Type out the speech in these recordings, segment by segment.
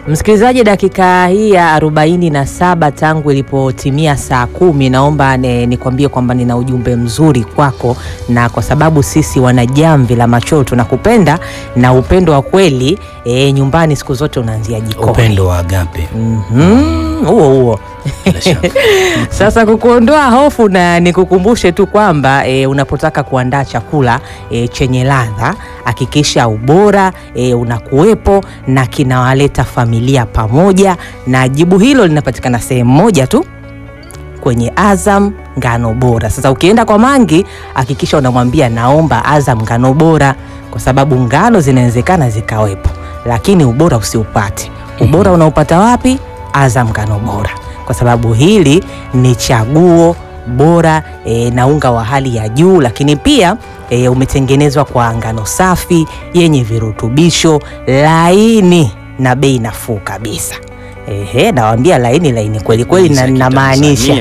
Msikilizaji, dakika hii ya arobaini na saba tangu ilipotimia saa kumi, naomba ne- nikwambie kwamba nina ujumbe mzuri kwako, na kwa sababu sisi wanajamvi la machoo tunakupenda na upendo wa kweli e, nyumbani siku zote unaanzia jikoni. Upendo wa agape. Mhm, huo huo. Bila shaka. Sasa kukuondoa hofu na nikukumbushe tu kwamba e, unapotaka kuandaa chakula e, chenye ladha hakikisha ubora e, unakuwepo na kinawaleta familia pamoja, na jibu hilo linapatikana sehemu moja tu kwenye Azam ngano bora. Sasa ukienda kwa Mangi hakikisha unamwambia naomba Azam ngano bora, kwa sababu ngano zinawezekana zikawepo, lakini ubora usiupate. Ubora unaupata wapi? Azam ngano bora, kwa sababu hili ni chaguo bora e, na unga wa hali ya juu, lakini pia e, umetengenezwa kwa ngano safi yenye virutubisho laini na bei nafuu kabisa. Ehe, nawambia laini laini kweli kweli, na namaanisha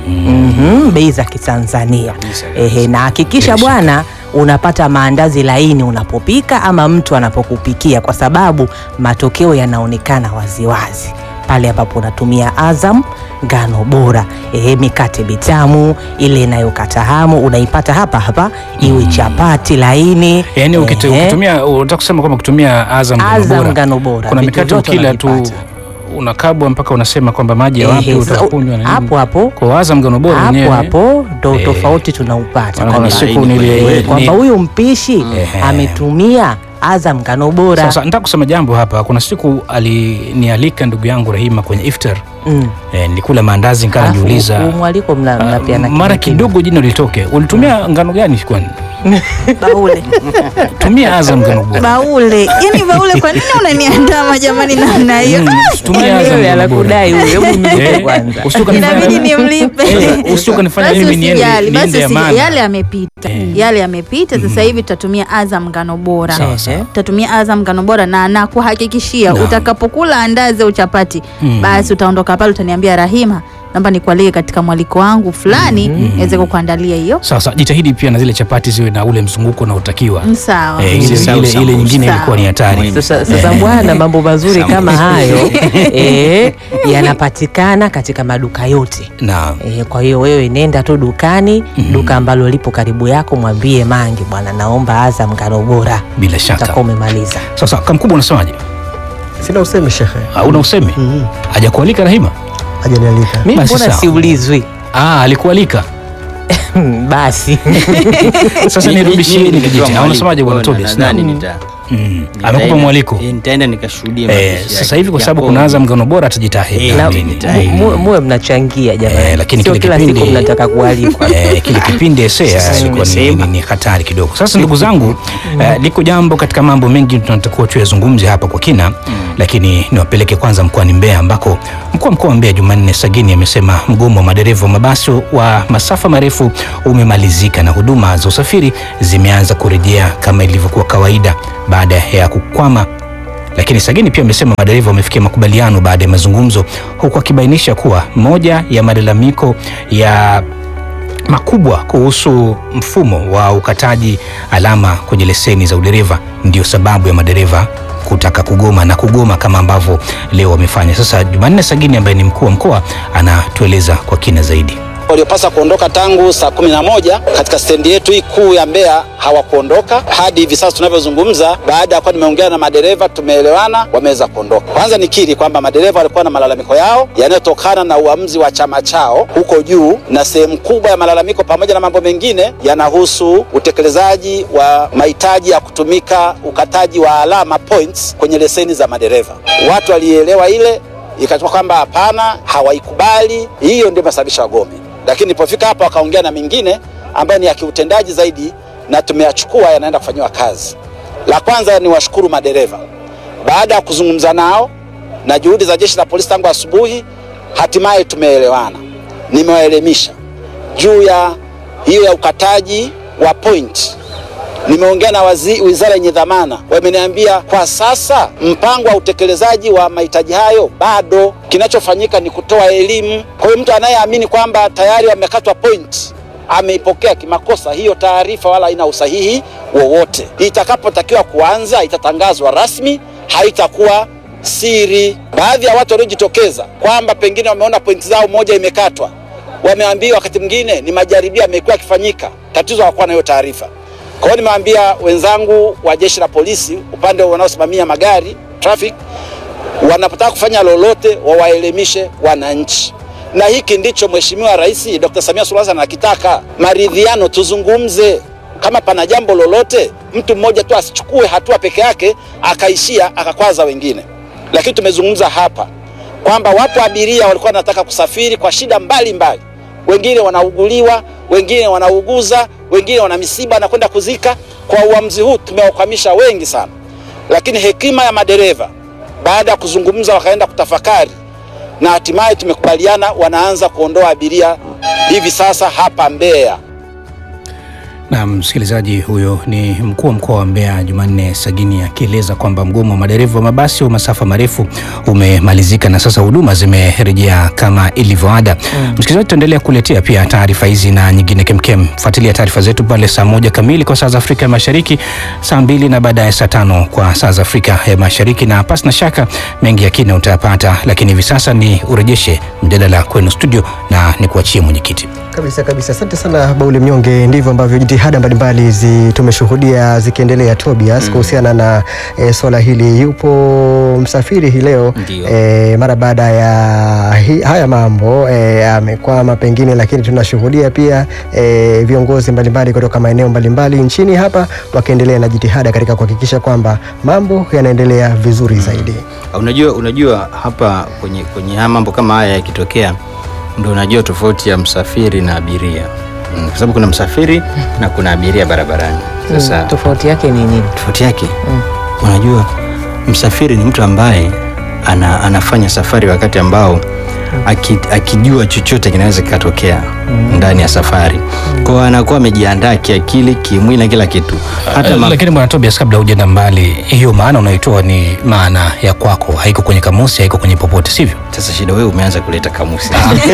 Mhm, bei za Kitanzania. Ehe, na hakikisha Bila shaka. bwana unapata maandazi laini unapopika ama mtu anapokupikia, kwa sababu matokeo yanaonekana waziwazi pale ambapo unatumia Azam ngano bora. Ehe, mikate mitamu ile inayokata hamu unaipata hapa hapa, iwe chapati laini. Yaani ukit- Ehe, ukitumia unataka kusema kwamba ukitumia Azam ngano Azam bora. ngano bora, Kuna vitu mikate vyote ukila tu unavipata. unakabwa mpaka unasema kwamba maji ya wapi Ehe, sasa, utakunywa na nini. hapo hapo Kwa Azam ngano bora hapo wenyewe. hapo ndo Eh, tofauti tunaupata maana kuna kwamba- siku Laini nili- kweli. Eh, kwamba ni- huyu mpishi Ehe. ametumia Azam ngano bora. Sasa nataka kusema jambo hapa. Kuna siku alinialika ndugu yangu Rahima kwenye iftar. Mm. Eh, nilikula maandazi nikaa Alafu, najiuliza huu mwaliko mna- ah, mnapeana mara kimya kidogo jina litoke. Ulitumia ngano gani kwani? Baule. Tumia Azam ngano bora. Baule. Yaani baule kwa nini unaniandama jamani namna hiyo? Mm, Ah, tumia kimya? Azam Wewe ngano bora. anakudai huyo, hebu mlipe Eh, kwanza. usitoka nifanye- Inabidi nimlipe. Eh, usitoka nifanye Basi mimi niende usijali, basi niende usijali. Amana. Yale yamepita. Yale yamepita sasa hivi tutatumia Azam ngano bora. Sawa, sawa. Tutatumia Azam ngano bora na nakuhakikishia Naam. utakapokula andazi au chapati Mm. basi utaondoka pale utaniambia Rahima, naomba nikualike katika mwaliko wangu fulani niweze kukuandalia hiyo. Sasa jitahidi pia na zile chapati ziwe na ule mzunguko unaotakiwa. Sawa. Eh, ile, Sawa, ile, sawa. ile nyingine Sawa. ilikuwa ni hatari. Muhimu. Sasa, sasa bwana, mambo mazuri Sawa. kama hayo eh, yanapatikana katika maduka yote. Naam. E, kwa hiyo wewe nenda tu dukani duka ambalo lipo karibu yako, mwambie Mangi, bwana, naomba Azam ngano bora, Bila shaka. utakuwa umemaliza. Sasa kamkubwa unasemaje? Sina usemi shekhe, Hauna usemi? Hajakualika Rahima? hajanialika. Mimi Basi mbona sawa. siulizwi? Ah, alikualika. Basi Sasa Mimi- nirudishie mimi ile nilitoa kijiti. mwaliko, Unasemaje bwana kwa hiyo Tobias? nadhani Naam. nita- Mm. nitaenda- Amekupa mwaliko. eh, Nitaenda nikashuhudia Eh, mapishi yake. sasa hivi kwa sababu Japo- kuna Azam ngano bora atajitahidi. Eh, Na- mimi nitaenda. mu- muwe mnachangia jamani, Eh, lakini sio kile kila kipindi- siku mnataka kualikwa. Eh, kile kipindi esea Sasa ilikuwa ni, nimesema. ni, ni hatari kidogo. Sasa ndugu zangu, eh, liko jambo katika mambo mengi tunatakiwa tuyazungumze hapa kwa kina, lakini niwapeleke kwanza mkoani Mbeya ambako mkuu wa mkoa wa Mbeya Jumanne Sagini amesema mgomo wa madereva wa mabasi wa masafa marefu umemalizika na huduma za usafiri zimeanza kurejea kama ilivyokuwa kawaida baada ya kukwama lakini Sagini pia amesema madereva wamefikia makubaliano baada ya mazungumzo, huku akibainisha kuwa moja ya malalamiko ya makubwa kuhusu mfumo wa ukataji alama kwenye leseni za udereva ndio sababu ya madereva kutaka kugoma na kugoma kama ambavyo leo wamefanya. Sasa Jumanne Sagini ambaye ni mkuu wa mkoa anatueleza kwa kina zaidi. waliopaswa kuondoka tangu saa kumi na moja katika stendi yetu hii kuu ya Mbeya hawakuondoka hadi hivi sasa tunavyozungumza. Baada ya kuwa nimeongea na madereva, tumeelewana, wameweza kuondoka. Kwanza nikiri kwamba madereva walikuwa na malalamiko yao yanayotokana na uamuzi wa chama chao huko juu, na sehemu kubwa ya malalamiko pamoja na mambo mengine yanahusu utekelezaji wa mahitaji ya kutumika ukataji wa alama points kwenye leseni za madereva. Watu walielewa ile ikatoka kwamba hapana, hawaikubali. Hiyo ndio imesababisha wagome, lakini nilipofika hapa wakaongea na mengine ambayo ni ya kiutendaji zaidi, na tumeyachukua yanaenda kufanyiwa kazi. La kwanza ni washukuru madereva, baada ya kuzungumza nao na juhudi za jeshi la polisi tangu asubuhi, hatimaye tumeelewana. Nimewaelimisha juu ya hiyo ya ukataji wa point nimeongea na wazi, wizara yenye dhamana, wameniambia kwa sasa mpango wa utekelezaji wa mahitaji hayo bado. Kinachofanyika ni kutoa elimu. Kwa hiyo mtu anayeamini kwamba tayari wamekatwa point ameipokea kimakosa hiyo taarifa, wala haina usahihi wowote. Itakapotakiwa kuanza, itatangazwa rasmi, haitakuwa siri. Baadhi ya watu waliojitokeza kwamba pengine wameona pointi zao moja imekatwa, wameambiwa wakati mwingine ni majaribio yamekuwa yakifanyika, tatizo hawakuwa na hiyo taarifa. Kwa hiyo nimewaambia wenzangu wa jeshi la polisi upande wanaosimamia magari traffic, wanapotaka kufanya lolote wawaelimishe wananchi, na hiki ndicho Mheshimiwa Rais Dr. Samia Suluhu Hassan anakitaka, maridhiano, tuzungumze. Kama pana jambo lolote, mtu mmoja tu asichukue hatua peke yake akaishia akakwaza wengine. Lakini tumezungumza hapa kwamba wapo abiria walikuwa wanataka kusafiri kwa shida mbalimbali mbali. Wengine wanauguliwa, wengine wanauguza, wengine wana misiba na kwenda kuzika. Kwa uamuzi huu tumewakwamisha wengi sana, lakini hekima ya madereva baada ya kuzungumza wakaenda kutafakari na hatimaye tumekubaliana wanaanza kuondoa abiria hivi sasa hapa Mbeya. Na msikilizaji, huyo ni mkuu wa mkoa wa Mbeya Jumanne Sagini akieleza kwamba mgomo wa madereva wa mabasi wa masafa marefu umemalizika na sasa huduma zimerejea kama ilivyoada. Msikilizaji, tutaendelea kuletea pia taarifa hizi na nyingine kemkem. Fuatilia taarifa zetu pale saa moja kamili kwa saa za Afrika ya Mashariki, saa mbili na baadaye saa tano kwa saa za Afrika ya Mashariki, na pasi na shaka mengi ya kina utayapata, lakini hivi sasa ni urejeshe mjadala kwenu studio na ni kuachie mwenyekiti. Kabisa kabisa, asante sana Bauli Mnyonge. Ndivyo ambavyo jitihada mbalimbali zi, tumeshuhudia zikiendelea Tobias, kuhusiana na e, swala hili. Yupo msafiri hii leo Ndio. e, mara baada ya hi, haya mambo e, amekwama pengine, lakini tunashuhudia pia e, viongozi mbalimbali kutoka maeneo mbalimbali nchini hapa wakiendelea na jitihada katika kuhakikisha kwamba mambo yanaendelea vizuri zaidi. Unajua, unajua hapa kwenye, kwenye haya mambo kama haya yakitokea, ndo unajua tofauti ya msafiri na abiria mm, kwa sababu kuna msafiri na kuna abiria barabarani. Sasa Mm, tofauti yake ni nini? tofauti yake unajua, msafiri ni mtu ambaye ana, anafanya safari wakati ambao aki, akijua chochote kinaweza kikatokea ndani ya safari kwao, anakuwa amejiandaa kiakili, kimwili na kila kitu hata ma- lakini bwana Tobias, kabla hujaenda mbali, hiyo maana unaitoa ni maana ya kwako, haiko kwenye kamusi, haiko kwenye popote, sivyo? sasa shida wewe umeanza kuleta kamusi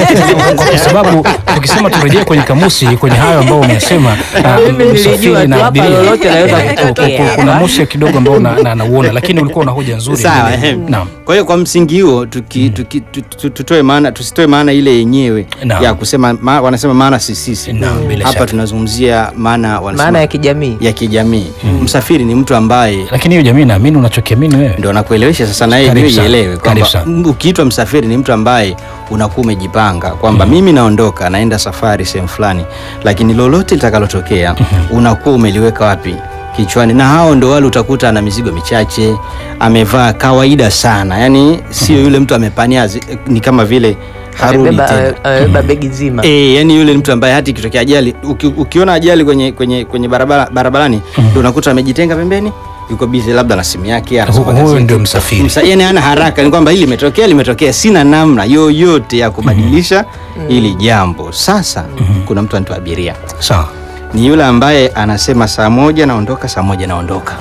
kwa sababu tukisema turejee kwenye kamusi kwenye hayo ambayo umesema ah, Mimi nilijua msafiri tu na hapa abiria. lolote laweza Eh, kutokea. ku- kuna mushe kidogo ambao na- na- nauona, lakini ulikuwa una hoja nzuri. Sawa, Ile- ehe. Naam. Kwa hiyo kwa msingi huo tuki, tuki, tu- tu- tutoe maana tusitoe maana ile yenyewe Naam. ya kusema ma, wanasema maana si sisi. Naam, bila Hapa shaka. tunazungumzia maana wanasema Maana ya kijamii. ya kijamii. Msafiri ni mtu ambaye Lakini hiyo jamii naamini unachokiamini wewe. ndo nakuelewesha sasa, na yeye Karibu ndio sana. ielewe Karibu kwamba sana. m- ukiitwa msafiri ni mtu ambaye unakuwa umejipanga kwamba mimi naondoka naenda safari sehemu fulani, lakini lolote litakalotokea unakuwa umeliweka wapi kichwani, na hao ndo wale utakuta ana mizigo michache, amevaa kawaida sana, yani sio yule mtu amepania, zi- ni kama vile harudi Amebeba tena. amebeba begi zima. E, yani yule ni mtu ambaye hata ikitokea ajali uki, ukiona ajali kwenye, kwenye, kwenye barabara, barabarani ndo unakuta amejitenga pembeni yuko bize labda na simu yake anasoma Hu- huyo gazeti. ndio msafiri. Msa, yani hana haraka ni kwamba hili limetokea limetokea sina namna yoyote ya kubadilisha hili jambo sasa kuna mtu anaitwa abiria Sawa. ni yule ambaye anasema saa moja naondoka saa moja naondoka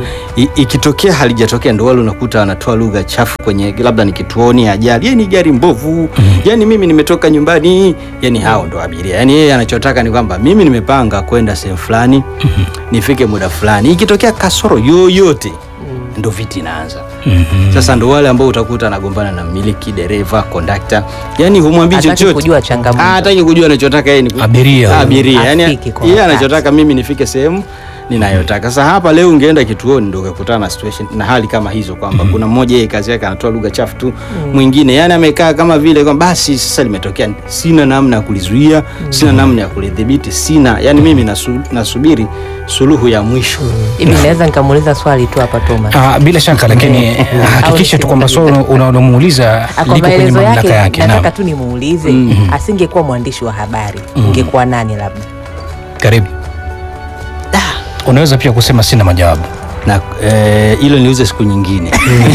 I, ikitokea halijatokea ndo wale unakuta wanatoa lugha chafu kwenye labda ni kituoni ajali yani gari mbovu yani mimi nimetoka nyumbani yani hao ndo abiria yani yeye anachotaka ni kwamba mimi nimepanga kwenda sehemu fulani nifike muda fulani ikitokea kasoro yoyote ndo viti inaanza sasa ndo wale ambao utakuta anagombana na mmiliki dereva kondakta yani humwambii Hataki chochote kujua changamoto. Ah, hataki kujua anachotaka yeye ni ku- Abiria. abiria yani Afiki kwa yeye wakati. anachotaka mimi nifike sehemu ninayotaka sasa hapa leo ungeenda kituoni ndo ukakutana na situation na hali kama hizo kwamba kuna mmoja yeye kazi yake anatoa lugha chafu tu mwingine yani amekaa kama vile kwamba basi sasa limetokea sina namna ya kulizuia sina namna ya kulidhibiti sina yani mimi nasu, nasubiri suluhu ya mwisho Hivi naweza nikamuuliza swali tu hapa Thomas. Ah, bila shaka lakini hakikisha tu kwamba swali unalomuuliza Ah, Kwa liko kwenye maelezo mamlaka yake yake. nataka Naam. tu nimuulize, asingekuwa mwandishi wa habari ungekuwa nani labda? Karibu. Unaweza pia kusema sina majawabu. na eh, hilo niuze siku nyingine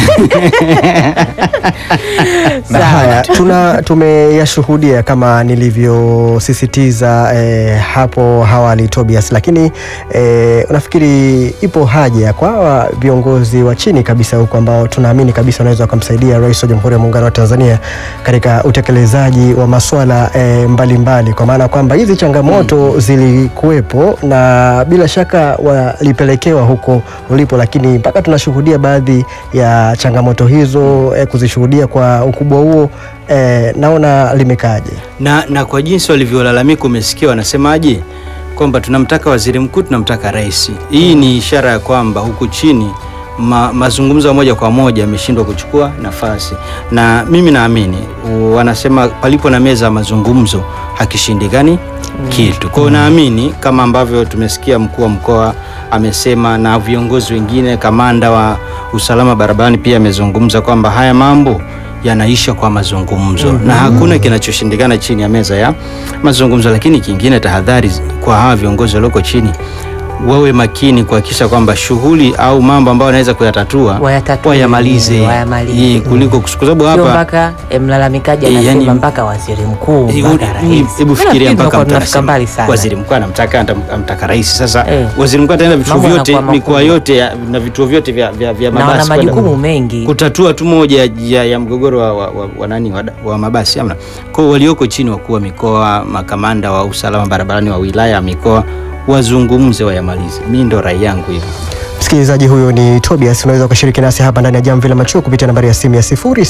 Na haya tuna tumeyashuhudia kama nilivyosisitiza eh, hapo awali Tobias, lakini eh, unafikiri ipo haja kwa hawa viongozi wa chini kabisa huko ambao tunaamini kabisa wanaweza wakamsaidia Rais wa Jamhuri ya Muungano wa Tanzania katika utekelezaji wa masuala eh, mbalimbali, kwa maana kwamba hizi changamoto zilikuwepo na bila shaka walipelekewa huko uliko lipo, lakini mpaka tunashuhudia baadhi ya changamoto hizo eh, kuzishuhudia kwa ukubwa huo eh, naona limekaaje? na, na kwa jinsi walivyolalamika umesikia wanasemaje kwamba tunamtaka waziri mkuu tunamtaka rais hii ni ishara ya kwamba huku chini ma, mazungumzo ya moja kwa moja yameshindwa kuchukua nafasi na mimi naamini u- wanasema palipo na meza ya mazungumzo hakishindikani kitu kwao naamini kama ambavyo tumesikia mkuu wa mkoa amesema na viongozi wengine kamanda wa usalama barabarani pia amezungumza kwamba haya mambo yanaisha kwa mazungumzo na hakuna kinachoshindikana chini ya meza ya mazungumzo. Lakini kingine, tahadhari kwa hawa viongozi walioko chini, wawe makini kuhakikisha kwamba shughuli au mambo ambayo wanaweza kuyatatua Wayatatue, wayamalize, wayamalize. Eh, kuliko kwa sababu Sio hapa mpaka eh, mlalamikaji Eh, anasema yani- mpaka waziri mkuu Eh, mpaka u- rais. hebu fikiria Nafikiri mpaka tunakuwa mtu tunafika anasema mbali sana. waziri mkuu anamtaka antam- amtaka rais. Sasa Eh. waziri mkuu ataenda vituo Mambo vyote yanakuwa mikoa makubwa. yote ya, na vituo vyote vya, vya, vya na wana mabasi kwenda majukumu mengi kutatua tu moja ya, ya mgogoro wa, wa, wa, wa, nani, wa, wa mabasi amna. Kwa hiyo walioko chini, wakuu wa mikoa, makamanda wa usalama barabarani wa wilaya mikoa, wazungumze wayamalize. Mi ndo rai yangu hivyo. Msikilizaji, huyo ni Tobias. Unaweza ukashiriki nasi hapa ndani ya Jamvi la Machuo kupitia nambari ya simu ya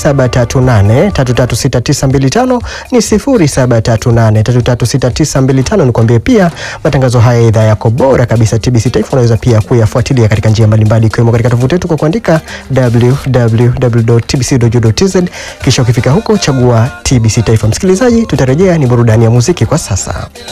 0738336925 ni 0738336925. Nikwambie pia matangazo haya ya idhaa yako bora kabisa TBC Taifa unaweza pia kuyafuatilia katika njia mbalimbali ikiwemo katika tovuti yetu kwa kuandika www.tbc.go.tz, kisha ukifika huko chagua TBC Taifa. Msikilizaji, tutarejea ni burudani ya muziki kwa sasa.